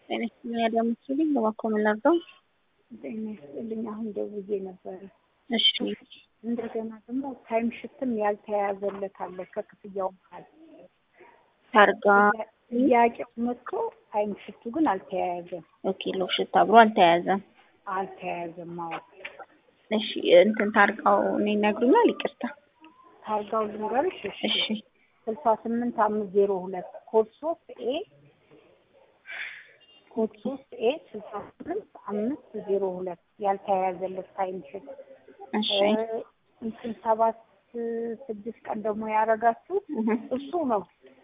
ጤና ይስጥልኝ አዳም ይስጥልኝ በባኮ ምን ላድርገው? ጤና ይስጥልኝ። አሁን ደውዬ ነበረ። እሺ እንደገና ደግሞ ታይም ሽትም ያልተያዘለት አለ ከክፍያው መሀል ታርጋ ጥያቄው መጥቶ ታይም ሽቱ ግን አልተያያዘም ኦኬ ሎሽት አብሮ አልተያዘም። አልተያያዘም። አዎ እሺ እንትን ታርጋው እኔ ይነግሩኛል። ይቅርታ ታርጋው ልንገርሽ። እሺ ስልሳ ስምንት አምስት ዜሮ ሁለት ኮድ ሶስት ኤ ኮድ ሶስት ኤ ስልሳ ስምንት አምስት ዜሮ ሁለት ያልተያያዘለት ታይም ሽት እሺ እንትን ሰባት ስድስት ቀን ደግሞ ያደረጋችሁት እህ እሱ ነው።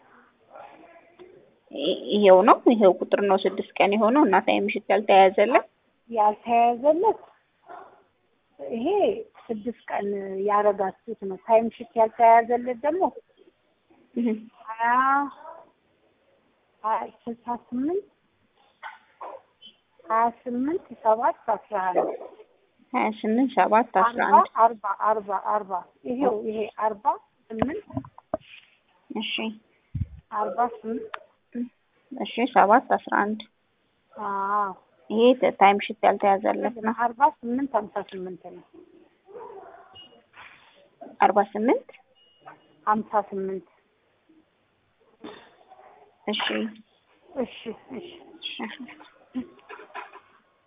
ይ- ይሄው ነው ይሄው ቁጥር ነው ስድስት ቀን የሆነው እና ታይም ሽት ያልተያዘለት ያልተያያዘለት ይሄ ስድስት ቀን ያደረጋችሁት ነው። ታይም ሽት ያልተያያዘለት ደግሞ እህ ሀያ ሀያ ስልሳ ስምንት ሀያ ስምንት ሰባት አስራ አንድ ሀያ ስምንት ሰባት አስራ አርባ አንድ አርባ አርባ አርባ ይሄው ይሄ አርባ ስምንት እሺ አርባ ስምንት እሺ ሰባት አስራ አንድ አዎ ይሄ ተ- ታይም ሽት ያልተያዘለት ነው። አርባ ስምንት ሀምሳ ስምንት ነው። አርባ ስምንት ሀምሳ ስምንት እሺ እሺ እሺ እሺ